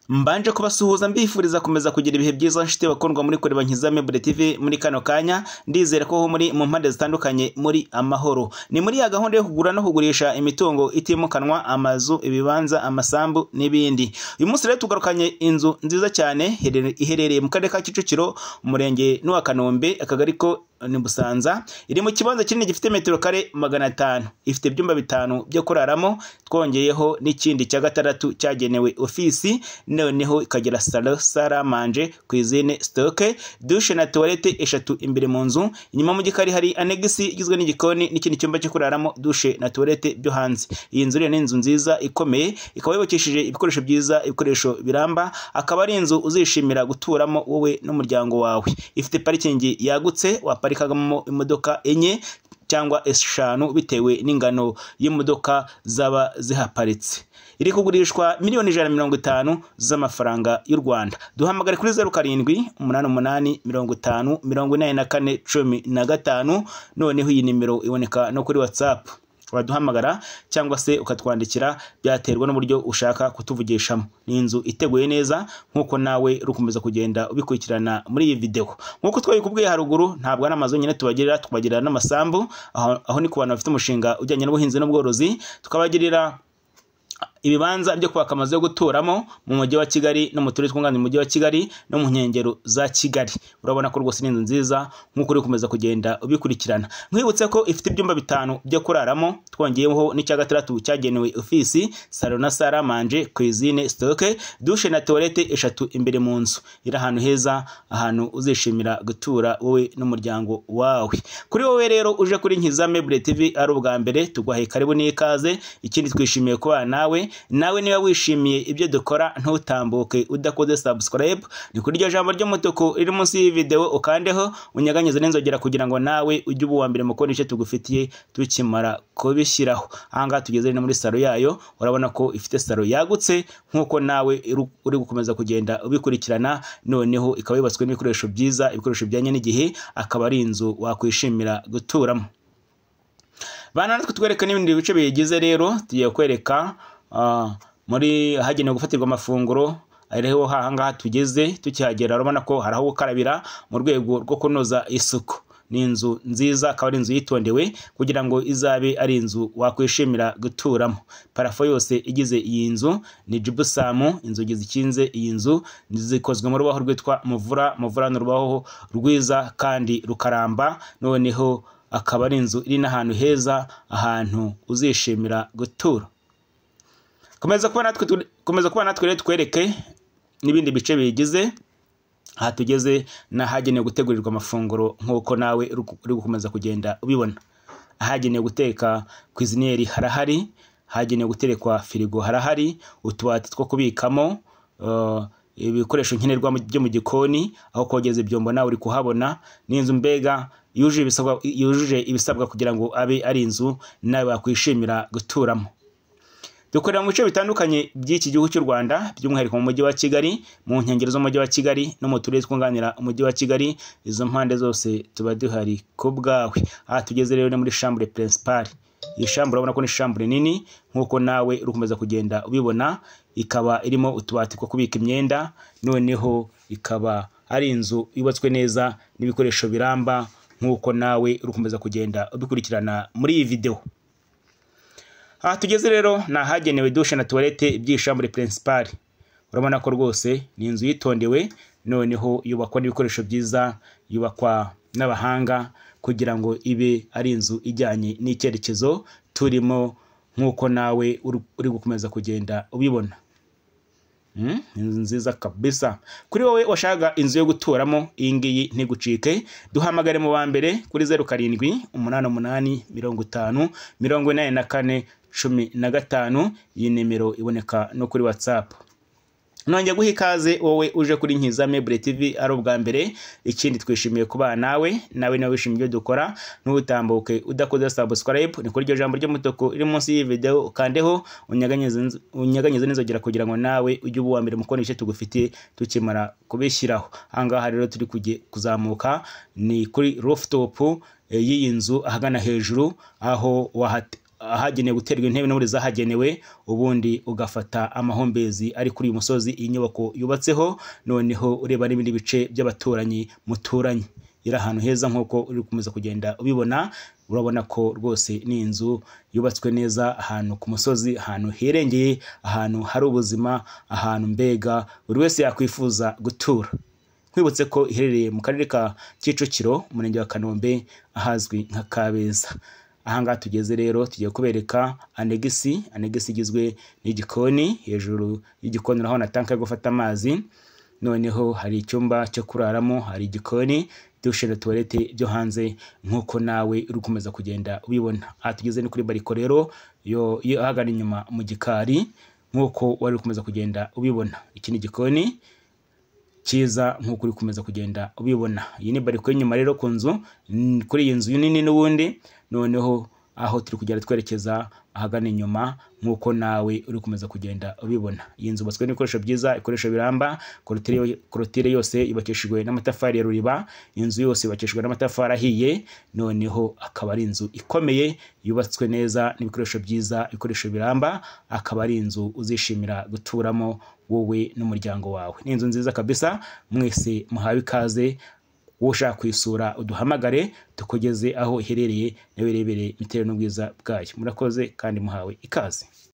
Mbanje kubasuhuza mbifuriza kumeza kugira ibihe byiza nshuti bakundwa muri kureba Nkiza Mebure TV muri kano kanya ndizera ko muri mu mpande zitandukanye muri amahoro ni muri ya gahunda yo kugura no kugurisha imitungo itimukanwa amazu ibibanza amasambu n'ibindi uyu munsi rero tugarukanye inzu nziza cyane here- iherereye mu karere ka Kicukiro umurenge n'uwa Kanombe akagari ko ni Busanza iri mu kibanza kinini gifite metero kare magana atanu ifite ibyumba bitanu byo kuraramo twongeyeho n'ikindi cya gatandatu cyagenewe ofisi noneho ikagira salo saramanje ku izine sitoke dushe na tuwarete eshatu imbere mu nzu inyuma mu gikari hari anegisi igizwe n'igikoni n'ikindi cyumba cyo kuraramo dushe na tuwarete byo hanze iyi nzu rero ni inzu nziza ikomeye ikaba yubakishije ibikoresho byiza ibikoresho biramba akaba ari inzu uzishimira guturamo wowe n'umuryango wawe ifite parikingi yagutse waparikagamo imodoka enye cyangwa eshanu bitewe n'ingano y'imodoka zaba zihaparitse iri kugurishwa miliyoni ijana na mirongo itanu z'amafaranga y'u rwanda duhamagare kuri zeru karindwi umunani umunani mirongo itanu mirongo inani na kane cumi na gatanu noneho iyi nimero iboneka no kuri watsapu waduhamagara cyangwa se ukatwandikira byaterwa n'uburyo ushaka kutuvugishamo ni inzu iteguye neza nk'uko nawe uri gukomeza kugenda ubikurikirana muri iyi videwo nk'uko twabikubwiye haruguru ntabwo ari amazu yonyine tubagerera tukabagirira n'amasambu aho, aho ni ku bantu bafite umushinga ujyanye n'ubuhinzi n'ubworozi tukabagirira ibibanza byo kubaka amazu yo guturamo mu mujyi wa kigali no mu turere twunganira umujyi wa kigali no mu nkengero za kigali urabona ko rwose ni inzu nziza nk'uko uri gukomeza kugenda ubikurikirana nkwibutse ko ifite ibyumba bitanu byo kuraramo twongeyeho n'icya gatandatu cyagenewe ofisi salo na saramanje kwizine sitoke dushe na tuwarete eshatu imbere mu nzu iri ahantu heza ahantu uzishimira gutura wowe n'umuryango wawe kuri wowe rero uje kuri nkiza mebure tv ari ubwa mbere tugwahe karibu n'ikaze ikindi twishimiye kubana nawe nawe niba wishimiye ibyo dukora ntutambuke udakoze subscribe ni kuri iryo jambo ry'umutuku riri munsi y'iyi videwo ukandeho unyaganyize n'inzogera kugira ngo nawe ujye uba uwa mbere mu kubona icyo tugufitiye tukimara kubishyiraho aha ngaha tugeze rero ni muri salo yayo urabona ko ifite salo yagutse nk'uko nawe uru- uri gukomeza kugenda ubikurikirana noneho ikaba yubatswe n'ibikoresho byiza ibikoresho bijyanye n'igihe akaba ari inzu wakwishimira guturamo bana natwe twereka n'ibindi bice biyigize rero tugiye kwereka ah, muri ahagenewe gufatirwa amafunguro ariho hangaha tugeze tukihagera urabona ko hari aho gukarabira mu rwego rwo kunoza isuku ni inzu nziza akaba ari inzu yitondewe kugira ngo izabe ari inzu wakwishimira guturamo parafo yose igize iyi nzu ni jibusamu inzugi zikinze iyi nzu zikozwe mu rubaho rwitwa muvura muvura ni urubaho rwiza kandi rukaramba noneho akaba ari inzu iri n'ahantu heza ahantu uzishimira gutura komeza kuba natwe tu- komeza kuba natwe rero twereke n'ibindi bice biyigize aha tugeze n'ahagenewe gutegurirwa amafunguro nk'uko nawe uri gu- uri gukomeza kugenda ubibona ahagenewe guteka kwizineri harahari ahagenewe guterekwa firigo harahari utubati two kubikamo uh, ibikoresho nkenerwa mu- byo mu gikoni aho kogeza ibyombo nawe uri kuhabona ni inzu mbega yujuje ibisabwa yujuje ibisabwa kugira ngo abe ari inzu nawe wakwishimira guturamo dukorera mu bice bitandukanye by'iki gihugu cy'u rwanda by'umwihariko mu mujyi wa kigali mu nkengero z'umujyi wa kigali no mu turere twunganira umujyi wa kigali izo mpande zose tuba duhari ku bwawe aha tugeze rero ni muri shambure pirinsipari iyi shambure urabona ko ni shambure nini nk'uko nawe uri gukomeza kugenda ubibona ikaba irimo utubati two kubika imyenda noneho ikaba ari inzu yubatswe neza n'ibikoresho biramba nk'uko nawe uri gukomeza kugenda ubikurikirana muri iyi videwo aha tugeze rero ni ahagenewe dushe na tuwarete ibyishambure pirinsipari urabona ko rwose ni inzu yitondewe noneho yubakwa n'ibikoresho byiza yubakwa n'abahanga kugira ngo ibe ari inzu ijyanye n'icyerekezo turimo nk'uko nawe uri uri gukomeza kugenda ubibona Mm, inzu nziza kabisa kuri wowe washaka inzu yo guturamo iyi ngiyi ntigucike duhamagare mu wa mbere kuri zeru karindwi umunani umunani mirongo itanu mirongo inani na kane cumi na gatanu iyi nimero iboneka no kuri watsapu nongeye guha ikaze wowe uje kuri nkiza mebure tv ari ubwa mbere ikindi twishimiye kubana nawe nawe nawe wishimiye ibyo dukora ntutambuke udakoze subscribe ni kuri iryo jambo ry'umutuku riri munsi y'iyi videwo ukandeho unyeganyeze inz- unyeganyeze n'inzogera kugira ngo nawe ujye uba uwa mbere mu kubona ibice tugufitiye tukimara kubishyiraho ahangaha rero turi kujye- kuzamuka ni kuri rofutopu y'iyi nzu ahagana hejuru aho wahate ahagenewe guterwa intebe n'ubundi zahagenewe ubundi ugafata amahumbezi ari kuri uyu musozi iyi nyubako yubatseho noneho ureba n'ibindi bice by'abaturanyi muturanye iri ahantu heza nk'uko uri gukomeza kugenda ubibona urabona ko rwose ni inzu yubatswe neza ahantu ku musozi ahantu hirengeye ahantu hari ubuzima ahantu mbega buri wese yakwifuza gutura twibutse ko iherereye mu karere ka kicukiro umurenge wa kanombe ahazwi nka kabeza ahangaha tugeze rero tugiye kubereka anegisi anegisi igizwe n'igikoni hejuru y'igikoni urahabona tanka yo gufata amazi noneho hari icyumba cyo kuraramo hari igikoni dushe na tuwarete byo hanze nk'uko nawe uri gukomeza kugenda ubibona aha tugeze ni kuri bariko rero yo yo ahagana inyuma mu gikari nk'uko wari uri gukomeza kugenda ubibona iki ni igikoni cyiza nk'uko uri gukomeza kugenda ubibona iyi ni bariko y'inyuma rero ku nzu mm, kuri iyi nzu nini n'ubundi noneho aho turi kugenda twerekeza ahagana inyuma nk'uko nawe uri gukomeza kugenda ubibona iyi nzu yubatswe n'ibikoresho byiza ibikoresho biramba korotire yo- korotire yose yubakishijwe n'amatafari ya ruriba inzu yose yubakishijwe n'amatafari ahiye noneho akaba ari inzu ikomeye yubatswe neza n'ibikoresho byiza ibikoresho biramba akaba ari inzu uzishimira guturamo wowe n'umuryango wawe ni inzu nziza kabisa mwese muhawe ikaze ushaka kuyisura uduhamagare tukugeze aho iherereye nawe rebere bitewe n'ubwiza bwayo murakoze kandi muhawe ikaze